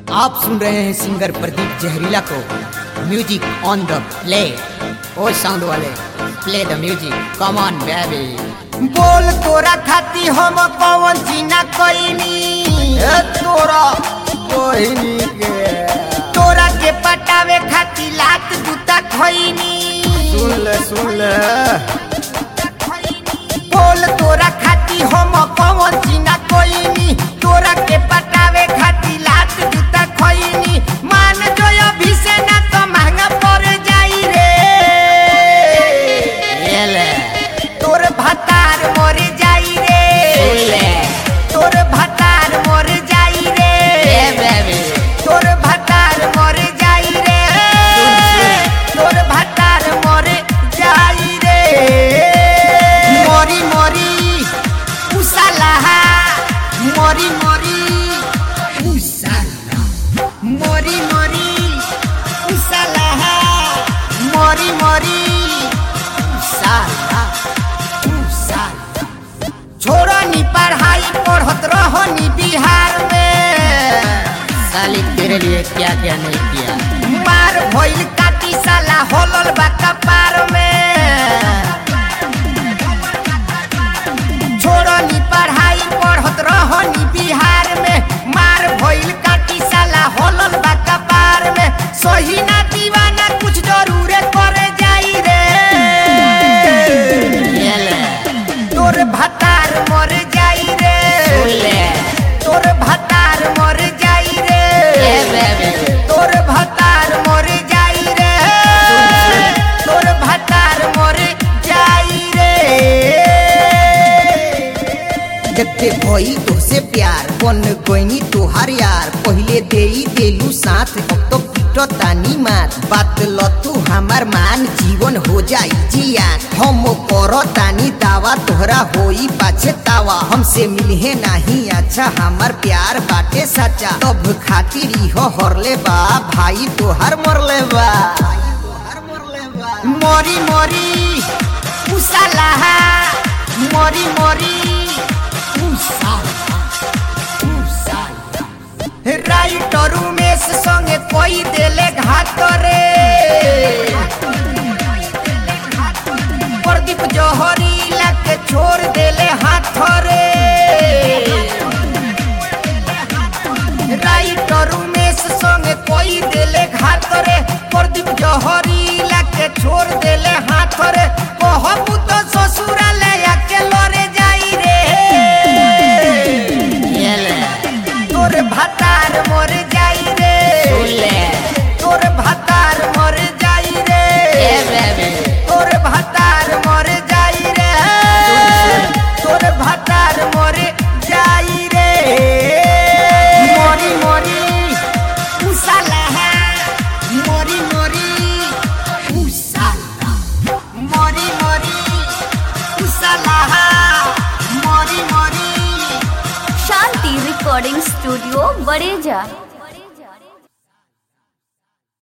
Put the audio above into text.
आप सुन रहे हैं सिंगर प्रदीप जहरीला को म्यूजिक ऑन द प्ले ओ साउंड वाले play the music come on baby बोल तोरा खाती हम कौन जीना कोईनी तोरा कोईनी के तोरा के पटावे खाती लात जूता खोईनी सुन ले सुन ले बोल तोरा खाती हम कौन जीना कोईनी तोरा के पटावे खाती लात जूता खोईनी मान जो अभी से ना तो महंगा पड़ जाई रे तोर भतार मर जाई रे तोर भतार मर जाई रे तोर भतार मर जाई रे तोर भतार मर जाई रे मरी मरी उसालाहा मरी मरी उसाला मरी मरी उसालाहा मरी मरी उसाला उसाला छोड़ा नी पढ़ाई पढ़त रहो नी बिहार में साली तेरे लिए क्या क्या नहीं किया मार भइल काटी साला होलल बा कपार में छोड़ो नी पढ़ाई पढ़त रहो नी बिहार में मार भइल काटी साला होलल बा कपार में सही ना दीवाना कुछ जरूर करे जाई रे ये ले तोर भतार मर जाई रे सुन ले तोर भतार मर जाई रे ये बेबी तोर भतार मर जाई रे तोर भतार मर जाई रे जते भई तोसे प्यार बन गईनी तोहार यार पहिले देई देलू साथ अब तो पीटो तानी मार बात ल तू हमार मान जीवन हो जाई जियान हम करो तानी दावा तोहरा होई पाछे तावा हमसे मिलहे नहीं अच्छा हमार प्यार बाटे सच्चा तब खातिर इहो हरले बा भाई तोहार मरले बा मरी मरी उसालाहा मरी मरी उसाला उसाला राइटर उमेश संगे कोई देले घात रे प्रदीप जौहरी के छोड़ देले हाथ रे राइटर उमेश संगे कोई देले घात रे प्रदीप जौहरी के छोड़ देले हाथ रे कहबू तो ससुराले आके लरे जाई रे ये ले तोर भतार मर जाई रे सुन ले तोर भतार मर जाई रे ये बेबी तोर भतार मर जाई रे तोर भतार मर जाई रे मरी मरी उसाला मरी मरी उसाला मरी मरी उसाला मरी मरी शांति रिकॉर्डिंग स्टूडियो बड़ेजा